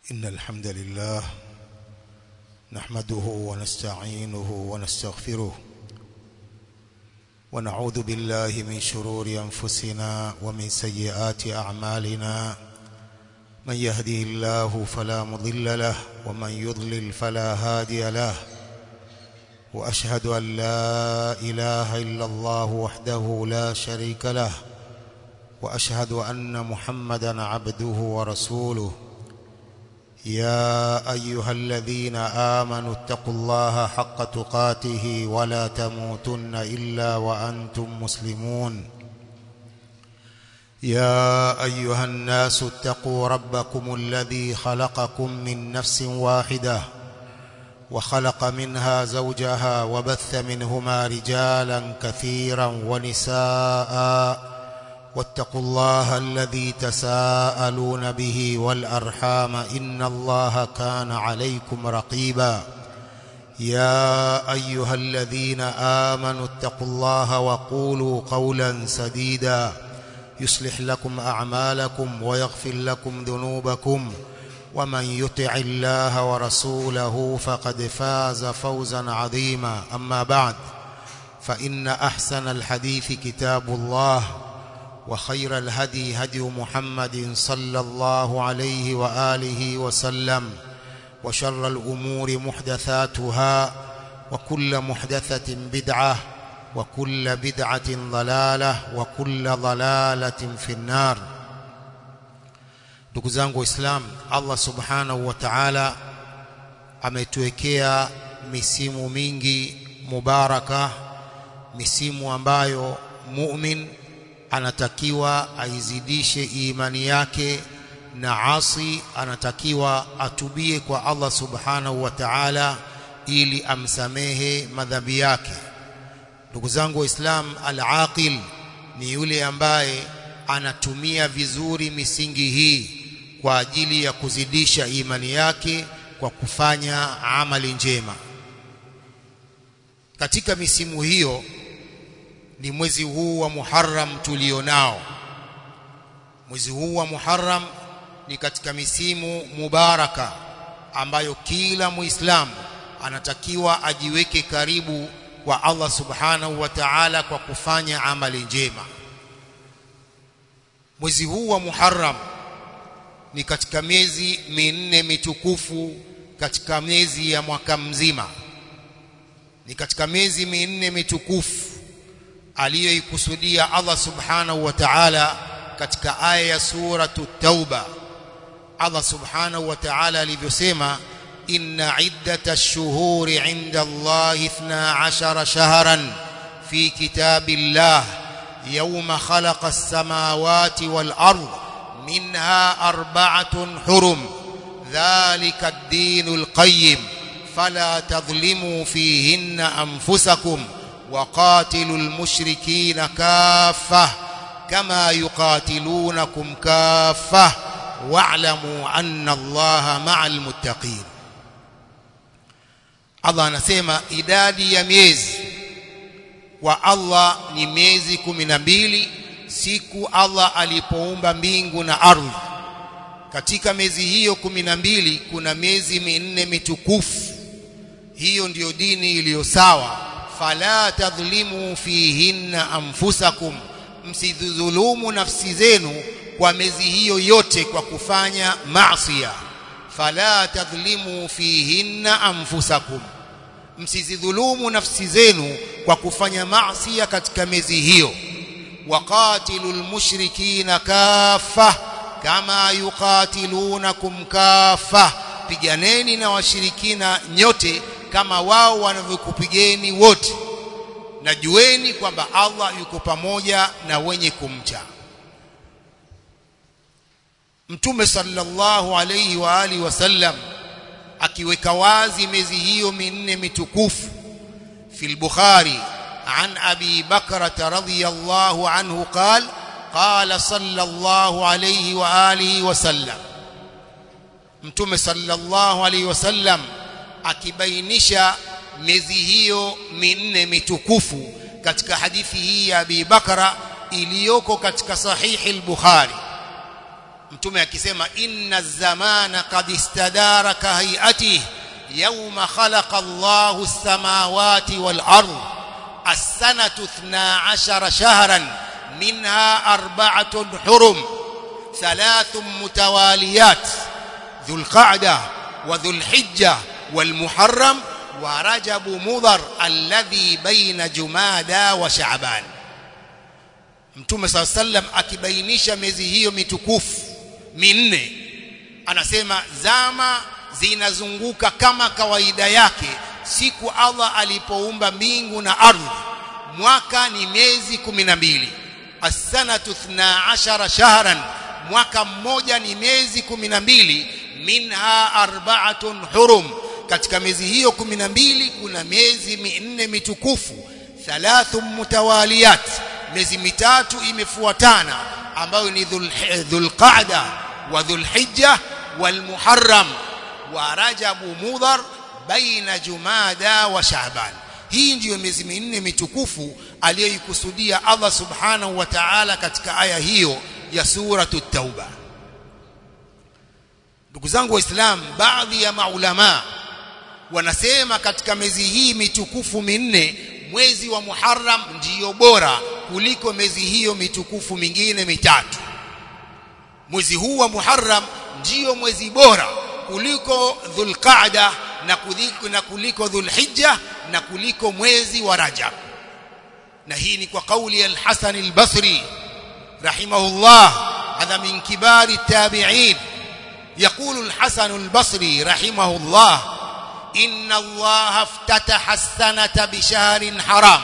إن الحمد لله نحمده ونستعينه ونستغفره ونعوذ بالله من شرور أنفسنا ومن سيئات أعمالنا من يهدي الله فلا مضل له ومن يضلل فلا هادي له وأشهد أن لا إله إلا الله وحده لا شريك له وأشهد أن محمدا عبده ورسوله يا أيها الذين آمنوا اتقوا الله حق تقاته ولا تموتن إلا وأنتم مسلمون يا أيها الناس اتقوا ربكم الذي خلقكم من نفس واحدة وخلق منها زوجها وبث منهما رجالا كثيرا ونساء واتقوا الله الذي تساءلون به والأرحام إن الله كان عليكم رقيبا يا أيها الذين آمنوا اتقوا الله وقولوا قولا سديدا يصلح لكم أعمالكم ويغفر لكم ذنوبكم ومن يطع الله ورسوله فقد فاز فوزا عظيما أما بعد فإن أحسن الحديث كتاب الله وخير الهدي هدي محمد صلى الله عليه وآله وسلم وشر الأمور محدثاتها وكل محدثة بدعة وكل بدعة ضلالة وكل ضلالة في النار ndugu zangu waislamu Allah subhanahu wa ta'ala ametuwekea misimu mingi mubaraka misimu ambayo mu'min anatakiwa aizidishe imani yake na asi anatakiwa atubie kwa Allah subhanahu wa ta'ala ili amsamehe madhambi yake ndugu zangu waislam al-aqil ni yule ambaye anatumia vizuri misingi hii kwa ajili ya kuzidisha imani yake kwa kufanya amali njema katika misimu hiyo ni mwezi huu wa Muharram tulionao mwezi huu wa Muharram ni katika misimu mubaraka ambayo kila muislamu anatakiwa ajiweke karibu kwa Allah subhanahu wa ta'ala kwa kufanya amali njema mwezi huu wa Muharram ni katika miezi minne mitukufu katika miezi ya mwaka mzima ni katika miezi minne mitukufu aliyoikusudia Allah subhanahu wa ta'ala katika aya ya suratu tauba Allah subhanahu wa ta'ala alivyosema inna iddata ash-shuhuri 'inda Allah 12 shahran fi kitabillah yawma khalaqa as-samawati wal ard minha arba'atun hurum dhalika ad-dinul qayyim fala tadhlimu fihinna anfusakum وقاتلوا المشركين كافة كما يقاتلونكم كافة واعلموا أن الله مع المتقين Allah anasema idadi ya miezi kwa Allah ni miezi kumi na mbili siku Allah alipoumba mbingu na ardhi katika miezi hiyo kumi na mbili kuna miezi minne mitukufu hiyo ndiyo dini iliyo sawa fala tadhlimu fihinna anfusakum msidhulumu nafsi zenu kwa miezi hiyo yote kwa kufanya maasiya fala tadhlimu fihinna anfusakum msizidhulumu nafsi zenu kwa kufanya maasiya katika miezi hiyo waqatilul mushrikina kaffa kama yuqatilunakum kaffa piganeni na washirikina nyote kama wao wanavyokupigeni wote na jueni kwamba Allah yuko pamoja na wenye kumcha Mtume sallallahu alayhi wa alihi wasallam akiweka wazi miezi hiyo minne mitukufu fil Bukhari an Abi Bakra radhiyallahu anhu قال قال صلى الله عليه واله وسلم Mtume sallallahu alayhi wasallam akibainisha miezi hiyo minne mitukufu katika hadithi hii ya Abi Bakra iliyoko katika sahihi al-Bukhari mtume akisema inna zamana qad istadara ka hayatihi yawma khalaqa Allahu as-samawati wal ard as-sanatu 12 shahran minha arba'atun hurum thalathun mutawaliyat dhul qa'dah wa dhul hijjah wal muharram wa rajab mudhar alladhi baina jumada wa sha'ban Mtume SAW sallam akibainisha miezi hiyo mitukufu minne anasema zama zinazunguka kama kawaida yake siku Allah alipoumba mbingu na ardhi mwaka ni miezi 12 as-sanatu 12 shahran mwaka mmoja ni miezi 12 minha arba'atun hurum katika miezi hiyo 12 kuna miezi minne mitukufu thalathu mutawaliyat miezi mitatu imefuatana ambayo ni dhulqa'da wa dhulhijja walmuharram wa rajabu mudhar baina jumada wa sha'ban hii ndiyo miezi minne mitukufu aliyoikusudia Allah subhanahu wa ta'ala katika aya hiyo ya suratu tauba ndugu zangu waislamu baadhi ya maulama wanasema katika miezi hii mitukufu minne mwezi wa Muharram ndiyo bora kuliko miezi hiyo mitukufu mingine mitatu mwezi huu wa Muharram ndiyo mwezi bora kuliko Dhulqa'da na kuliko na kuliko Dhulhijja na kuliko mwezi wa Rajab na hii ni kwa kauli ya Al-Hasan Al-Basri rahimahullah hadha min kibari tabi'in يقول الحسن البصري رحمه الله إن الله افتتح السنة بشهر حرام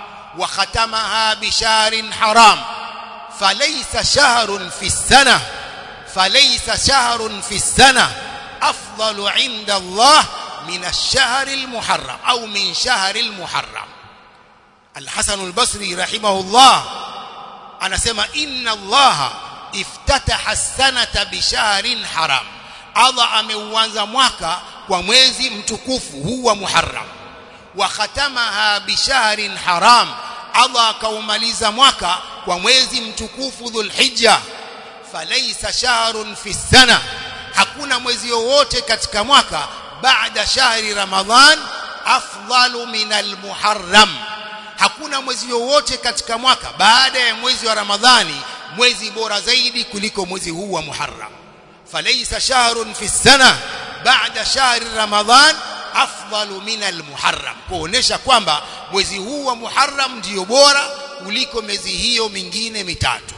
وختمها بشهر حرام فليس شهر في السنة فليس شهر في السنة أفضل عند الله من الشهر المحرم أو من شهر المحرم الحسن البصري رحمه الله أنا سمع إن الله افتتح السنة بشهر حرام Allah ameuanza mwaka kwa mwezi mtukufu huu wa Muharram wa khatamaha bishahrin haram Allah akaumaliza mwaka kwa mwezi mtukufu Dhulhijja falaysa shahrun fi sana hakuna mwezi wowote katika mwaka baada shahri Ramadhan afdalu min almuharram hakuna mwezi wowote katika mwaka baada ya mwezi wa Ramadhani mwezi bora zaidi kuliko mwezi huu wa Muharram فليس شهر في السنة بعد شهر رمضان أفضل من المحرم kuonesha kwamba mwezi huu wa Muharram ndio bora kuliko miezi hiyo mingine mitatu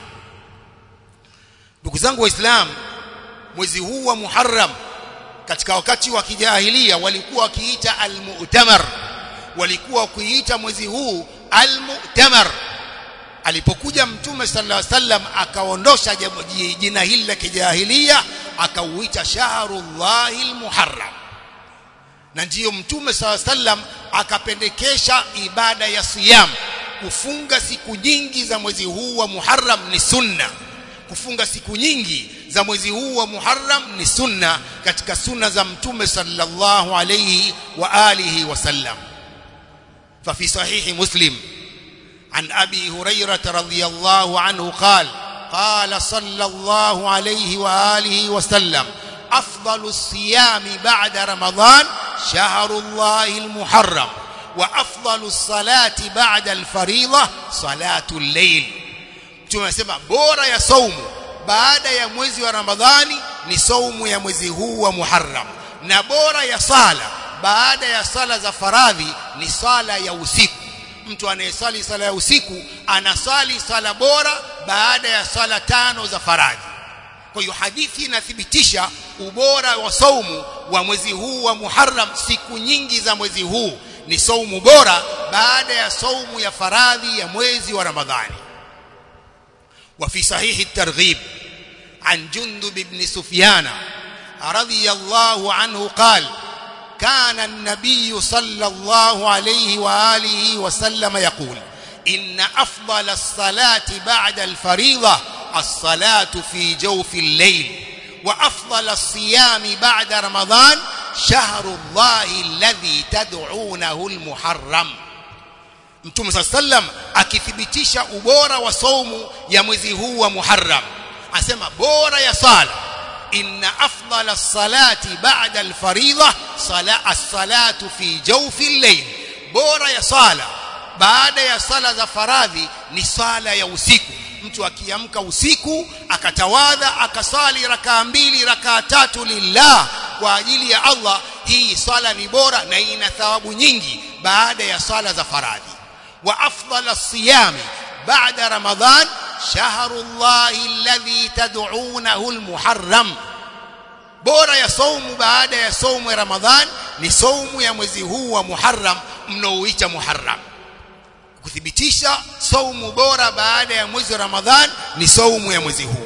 ndugu zangu waislamu mwezi huu wa Muharram katika wakati wa kijahilia walikuwa wakiita al-mu'tamar walikuwa wakiita mwezi huu al-mu'tamar alipokuja mtume sallallahu alaihi wasallam akaondosha jina hili la kijahilia akauita shahrullahil muharram na ndiyo mtume sallallahu alaihi wasallam akapendekesha ibada ya siyam kufunga siku nyingi za mwezi huu wa Muharram ni sunna kufunga siku nyingi za mwezi huu wa Muharram ni sunna katika sunna za mtume sallallahu alayhi wa alihi wasallam ففي صحيح مسلم عن أبي هريرة رضي الله عنه قال قال صلى الله عليه وآله وسلم أفضل الصيام بعد رمضان شهر الله المحرم وأفضل الصلاة بعد الفريضة صلاة الليل tunasema bora ya saumu baada ya mwezi wa Ramadhani ni saumu ya mwezi huu wa Muharram na bora ya sala baada ya sala za faradhi ni sala ya usiku mtu anayesali sala ya usiku anasali sala bora baada ya sala tano za faradhi kwa hiyo hadithi inathibitisha ubora wa saumu wa mwezi huu wa Muharram siku nyingi za mwezi huu ni saumu bora baada ya saumu ya faradhi ya mwezi wa Ramadhani وفي صحيح الترغيب عن جندب بن سفيان رضي الله عنه قال كان النبي صلى الله عليه وآله وسلم يقول إن أفضل الصلاة بعد الفريضة الصلاة في جوف الليل وأفضل الصيام بعد رمضان شهر الله الذي تدعونه المحرم Mtume صلى الله عليه وسلم akithibitisha ubora wa saumu ya mwezi huu wa Muharram asema bora ya sala inna afdala salati ba'da al-faridha sala as-salatu fi jawfi al-layl bora ya sala baada ya sala za faradhi ni sala ya usiku mtu akiamka usiku akatawadha akasali rakaa mbili rakaa tatu lillah kwa ajili ya Allah hii sala ni bora na ina thawabu nyingi baada ya sala za faradhi wa afdala siyami baada ramadhan shahrullahi alladhi tad'unahu almuharram bora ya saumu baada ya saumu ya ramadhan ni saumu ya mwezi huu wa muharram mnaoita muharram kuthibitisha saumu bora baada ya mwezi wa ramadhan ni saumu ya mwezi huu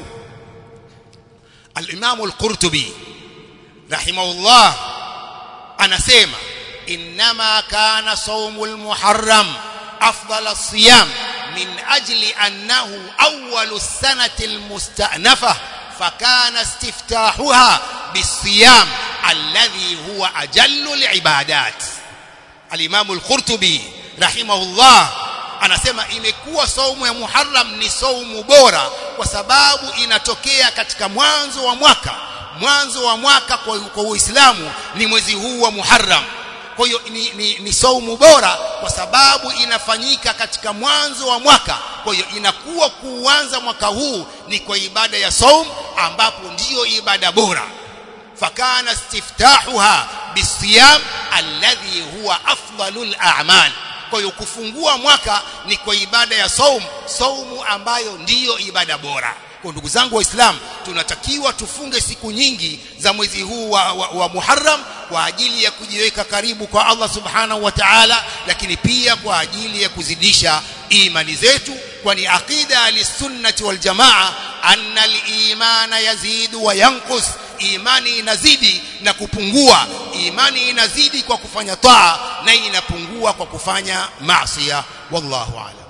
al-Imam al-Qurtubi rahimahullah anasema inma kana saumu al-muharram afdal as-siyam min ajli annahu awwal as-sanati al-musta'nafa fakana istiftahuha bis-siyam alladhi huwa ajallu al-ibadat al-Imam al-Qurtubi rahimahullah anasema imekuwa saumu ya Muharram ni saumu bora kwa sababu inatokea katika mwanzo wa mwaka mwanzo wa mwaka kwa, kwa Uislamu ni mwezi huu wa Muharram kwa hiyo ni, ni, ni saumu bora kwa sababu inafanyika katika mwanzo wa mwaka kwa hiyo inakuwa kuanza mwaka huu ni kwa ibada ya saum ambapo ndiyo ibada bora fakana istiftahuha bisiyam alladhi huwa afdalul a'mal kwa hiyo kufungua mwaka ni kwa ibada ya saum saumu ambayo ndiyo ibada bora kwa ndugu zangu waislamu tunatakiwa tufunge siku nyingi za mwezi huu wa, wa, wa Muharram kwa ajili ya kujiweka karibu kwa Allah subhanahu wa ta'ala lakini pia kwa ajili ya kuzidisha imani zetu kwani aqida alisunnati wal jamaa anna al-imana yazidu wa yanqus imani inazidi na kupungua imani inazidi kwa kufanya taa na inapungua kwa kufanya maasiya wallahu a'lam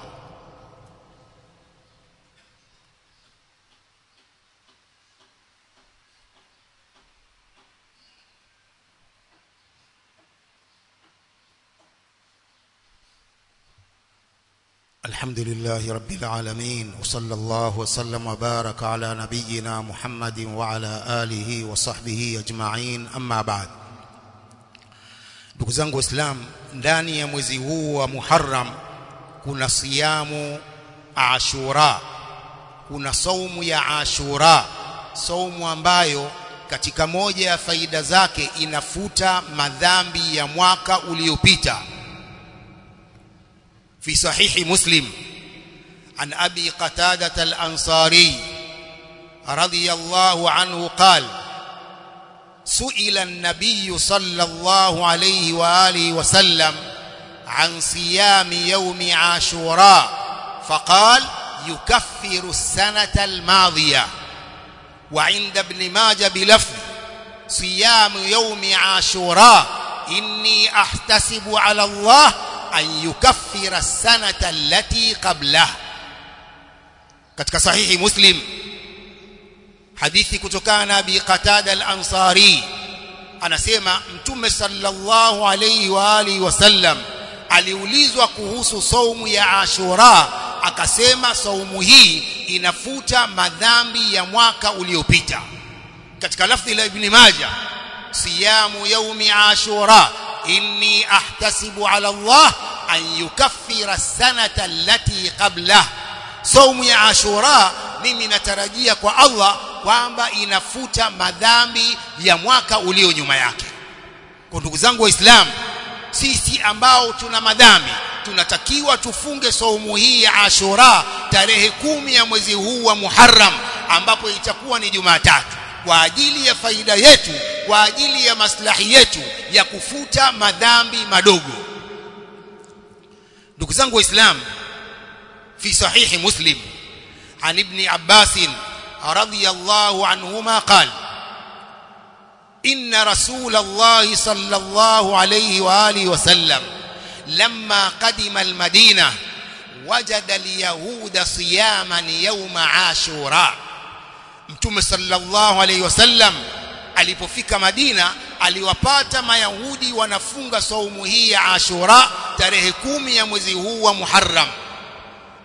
الحمد لله رب العالمين وصلى الله وسلم وبارك على نبينا محمد وعلى آله وصحبه أجمعين أما بعد ndugu zangu waislamu ndani ya mwezi huu wa Muharram kuna siyamu Ashura kuna saumu ya Ashura saumu ambayo katika moja ya faida zake inafuta madhambi ya mwaka uliopita في صحيح مسلم عن أبي قتادة الأنصاري رضي الله عنه قال سئل النبي صلى الله عليه وآله وسلم عن صيام يوم عاشوراء فقال يكفر السنة الماضية وعند ابن ماجه بلفظ صيام يوم عاشوراء إني أحتسب على الله an yukaffira sanata allati qablah katika sahihi muslim hadithi kutokana na abi qatada al-ansari anasema mtume sallallahu alayhi wa alihi wasallam aliulizwa kuhusu saumu ya ashura akasema saumu hii inafuta madhambi ya mwaka uliopita katika lafzi la ibn majah siyamu yaumi ashura inni ahtasibu ala Allah an yukaffira sanata allati qablah saumu ya ashura mimi natarajia kwa Allah kwamba inafuta madhambi ya mwaka ulio nyuma yake kwa ndugu zangu waislamu sisi ambao tuna madhambi tunatakiwa tufunge saumu hii ya ashura tarehe kumi ya mwezi huu wa Muharram ambapo itakuwa ni Jumatatu kwa ajili ya faida yetu kwa ajili ya maslahi yetu ya kufuta madhambi madogo ndugu zangu waislamu fi sahihi muslim an ibn abbas radiyallahu anhuma qala ان رسول الله صلى الله عليه واله وسلم لما قدم المدينه وجد اليهود صياما يوم عاشوراء mtume sallallahu alayhi wasallam alipofika Madina aliwapata mayahudi wanafunga saumu hii ya Ashura tarehe kumi ya mwezi huu wa Muharram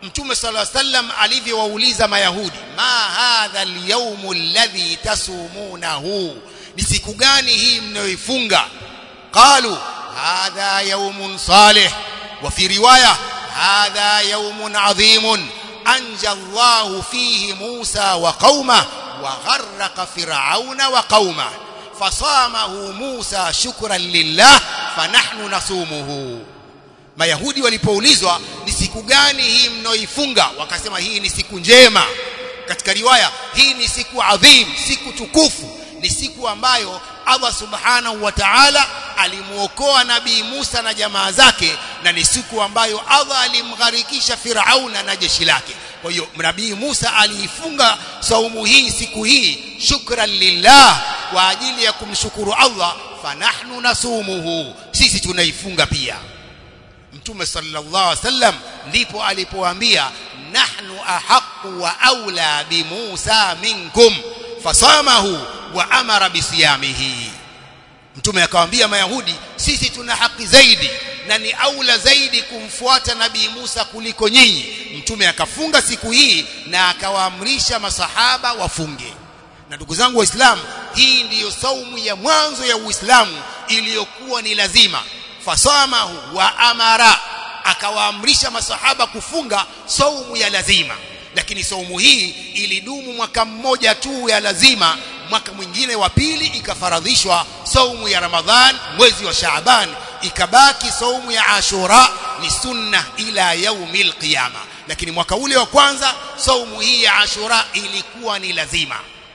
mtume sallallahu alaihi wasallam alivyowauliza mayahudi ma hadha alyawm alladhi tasumunahu ni siku gani hii mnayoifunga qalu hadha yawmun salih wa fi riwaya hadha yawmun adhimun anja Allah fihi Musa wa qauma wa gharraqa fir'auna wa qauma fasamahu Musa shukran lillah fanahnu nasumuhu Mayahudi walipoulizwa ni siku gani hii mnaoifunga wakasema hii ni siku njema katika riwaya hii ni siku adhim siku tukufu ni siku ambayo Allah subhanahu wa ta'ala alimuokoa nabii Musa na jamaa zake na ni siku ambayo Allah alimgharikisha Firauna na jeshi lake kwa hiyo nabii Musa aliifunga saumu hii siku hii shukran lillah kwa ajili ya kumshukuru Allah fanahnu nasumuhu sisi tunaifunga pia mtume sallallahu alaihi wasallam ndipo alipoambia nahnu ahqqu wa aula bi Musa minkum fasamahu wa amara bisiyamihi mtume akawaambia mayahudi sisi tuna haki zaidi na ni aula zaidi kumfuata nabii Musa kuliko nyinyi mtume akafunga siku hii na akawaamrisha masahaba wafunge na ndugu zangu waislamu hii ndiyo saumu ya mwanzo ya Uislamu iliyokuwa ni lazima fasamahu wa amara akawaamrisha masahaba kufunga saumu ya lazima lakini saumu hii ilidumu mwaka mmoja tu ya lazima mwaka mwingine wa pili ikafaradhishwa saumu ya Ramadhan mwezi wa Shaaban ikabaki saumu ya Ashura ni sunna ila yaumil qiyama lakini mwaka ule wa kwanza saumu hii ya Ashura ilikuwa ni lazima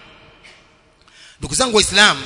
ndugu zangu waislamu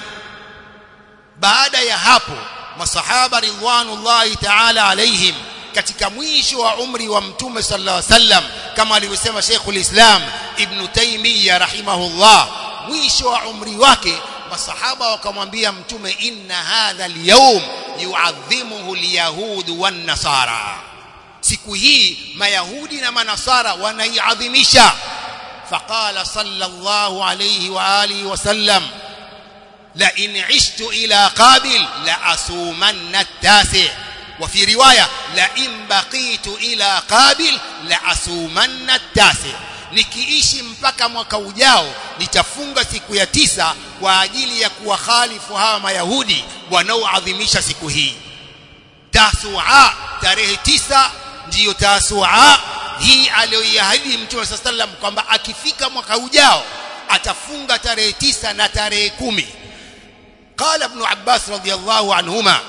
baada ya hapo masahaba ridwanullahi ta'ala alaihim katika mwisho wa umri wa mtume sallallahu alaihi wasallam kama alivyosema Sheikhul Islam Ibn Taymiyyah rahimahullah mwisho wa umri wake masahaba wakamwambia mtume inna hadha al-yawm yu'adhimuhu al-yahud wan-nasara siku hii mayahudi na manasara wanaiadhimisha faqala sallallahu alayhi wa alihi wasallam la in ishtu ila qabil la asumanna at-tasi' وفي روايه لئن بقيت الى قابل لاسومن التاسع nikiishi mpaka mwaka ujao nitafunga siku ya tisa kwa ajili ya kuwakhalifu hawa mayahudi wanaoadhimisha siku hii tasua tarehe tisa ndiyo tasua hii aliyoiahidi mtume saa sallam kwamba akifika mwaka ujao atafunga tarehe tisa na tarehe kumi qala ibn abbas radiyallahu anhuma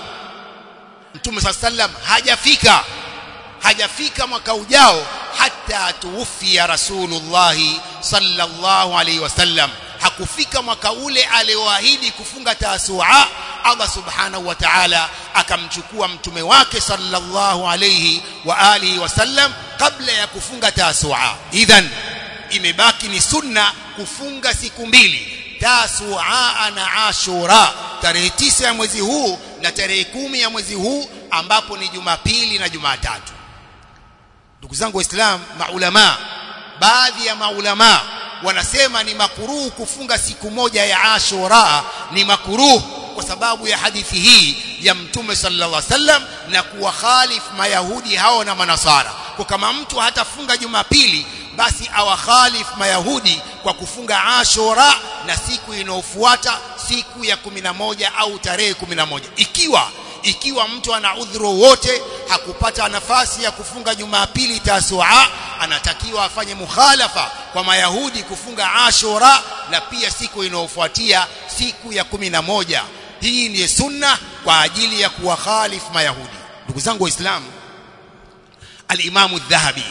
mtume saa sallam hajafika hajafika mwaka ujao hata tuwufia rasulullah sallallahu alaihi wasallam hakufika mwaka ule alioahidi kufunga taasua Allah subhanahu wa ta'ala akamchukua mtume wake sallallahu alayhi wa alihi wasallam kabla ya kufunga taasua idhan imebaki ni sunna kufunga siku mbili tasua na ashura tarehe tisa ya mwezi huu na tarehe kumi ya mwezi huu ambapo ni jumapili na jumatatu ndugu zangu waislamu maulama baadhi ya maulama wanasema ni makuruhu kufunga siku moja ya ashura ni makuruhu kwa sababu ya hadithi hii ya mtume sallallahu alaihi wasallam na kuwakhalif mayahudi hao na manasara kwa kama mtu hatafunga jumapili basi awakhalif mayahudi kwa kufunga ashura na siku inayofuata siku ya moja au tarehe moja ikiwa ikiwa mtu ana udhuru wote hakupata nafasi ya kufunga jumapili tasua anatakiwa afanye mukhalafa kwa mayahudi kufunga ashura na pia siku inayofuatia siku ya moja hii ni sunna kwa ajili ya kuwakhalif mayahudi ndugu zangu waislamu al-imamu dhahabi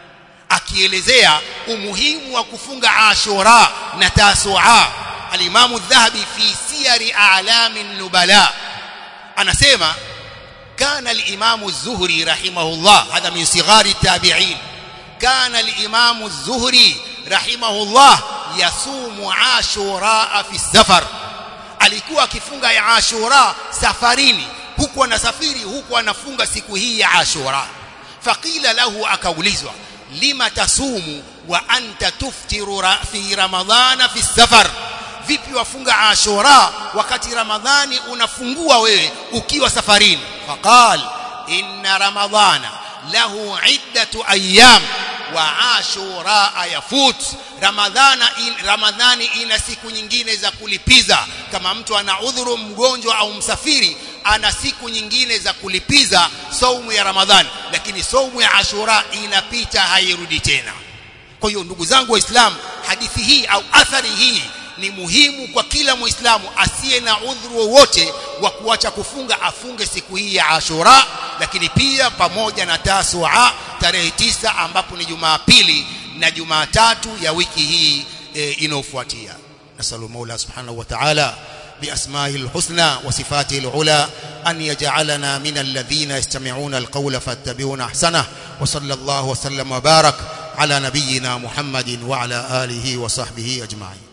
akielezea umuhimu wa kufunga ashura na tasua al-imamu dhahabi fi siyari a'lami nubala anasema كان الإمام الزهري رحمه الله هذا من صغار التابعين كان الإمام الزهري رحمه الله يصوم عاشوراء في السفر alikuwa akifunga ya Ashura safarini huku anasafiri huku anafunga siku hii ya Ashura faqila lahu akaulizwa lima tasumu wa anta tuftiru fi ramadhana fi safar vipi wafunga Ashura wakati Ramadhani unafungua wewe ukiwa safarini faqal inna ramadhana lahu iddatu ayyam wa ashura yafut ramadhana in, ramadhani ina siku nyingine za kulipiza kama mtu ana udhuru mgonjwa au msafiri ana siku nyingine za kulipiza saumu ya ramadhani lakini saumu ya ashura inapita hairudi tena kwa hiyo ndugu zangu waislamu hadithi hii au athari hii ni muhimu kwa kila muislamu asiye na udhuru wowote wa kuacha kufunga afunge siku hii ya Ashura lakini pia pamoja na Tasua tarehe tisa ambapo ni Jumapili na Jumatatu ya wiki hii e, inayofuatia nasalu Mola subhanahu wa ta'ala بأسمائه الحسنى وصفاته العلى أن يجعلنا من الذين يستمعون القول فاتبعون أحسنه وصلى الله وسلم وبارك على نبينا محمد وعلى آله وصحبه أجمعين